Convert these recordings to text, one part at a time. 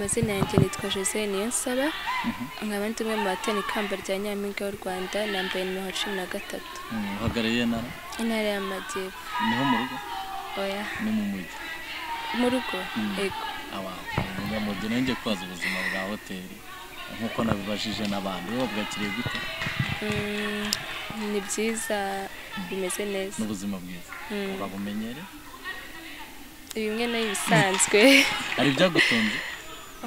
izina yanjye nitwa jose niyonsaba nkaba ndi umwe mu batana ikamba rya nyampinga w'u rwanda na mbere nimero cumi na gatatu uhagarariye intara intara y'amajyepfo niho mu rugo oya ni mu mujyi mu rugo Mm. ego abantu ngo mu gihe nanjye kubaza ubuzima bwa hoteli nk'uko nabibajije n'abandi wowe bwakiriye gute Mm, ni byiza bimeze neza n'ubuzima bwiza Mm. urabumenyere bimwe n'ibisanzwe hari ibyagutunze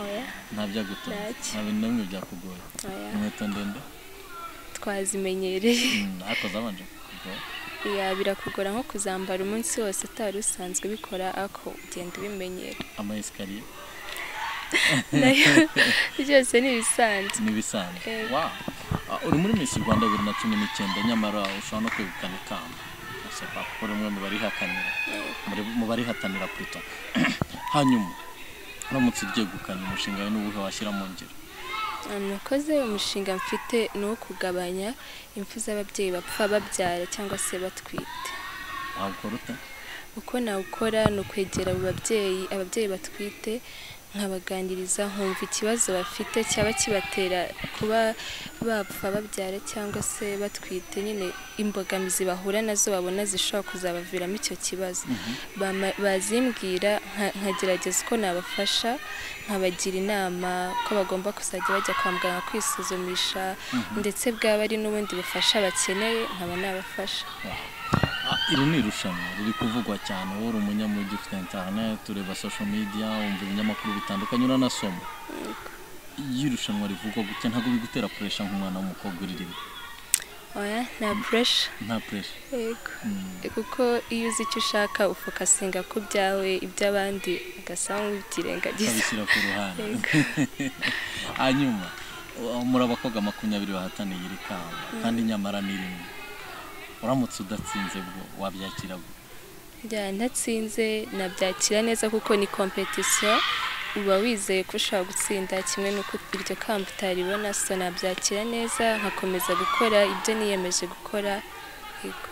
oya nta byagutunze Ntacyo. nta bintu na bimwe byakugoye oya inkweto ndende twazimenyereye Mm, ariko zabanje kugoye Ya, birakugora nko kuzambara umunsi wose utari usanzwe ubikora ako ugenda ubimenyera amayesikariye nayo byose ni ibisanzwe n'ibisanzwe Yego. wow Ah, uri muri Miss Rwanda bibiri na cumi n'icyenda nyamara ushobora no kwegukana ikamba ese papa uri umwe mu barihakanira muri- mu barihatanira puto hanyuma uramutse uryegukanye umushinga wawe n'uwuhe washyira mu ngiro nakoze umushinga mfite ni uwo kugabanya impfu z'ababyeyi bapfa babyara cyangwa se batwite wawukora ute uko nawukora ni ukwegera abo babyeyi ababyeyi batwite nkabaganiriza nkumva ikibazo bafite cyaba kibatera kuba bapfa babyara cyangwa se batwite nyine imbogamizi bahura nazo babona zishobora kuzabaviramo icyo kibazo Bama- bazimbwira nka- nkagerageza uko nabafasha nkabagira inama ko bagomba kuzajya bajya kwa muganga kwisuzumisha ndetse bwaba ari n'ubundi bufasha bakeneye nkaba nabafasha Ah, iri ni irushanwa riri kuvugwa cyane wowe uri umunyamujyi ufite interineti ureba social media wumva ibinyamakuru bitandukanye uranasoma iyo irushanwa rivugwa gutya ntabwo bigutera puresha nk'umwana w'umukobwa uririmo oya nta puresha nta puresha yego kuko iyo uzi icyo ushaka ufokasinga ku byawe iby'abandi ugasa nk'ubyirengagiza ukabishyira ku ruhande Yego. hanyuma uh, muri abakobwa makumyabiri bahataniye iri kamba kandi nyamara ni rimwe uramutse udatsinze bwo wabyakira bwo bya ntatsinze nabyakira neza kuko ni kompetisiyo uba wizeye ko ushobora gutsinda kimwe n'uko iryo kamba utaribona so nabyakira neza nkakomeza gukora ibyo niyemeje gukora yego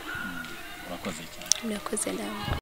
urakoze cyane murakoze namwe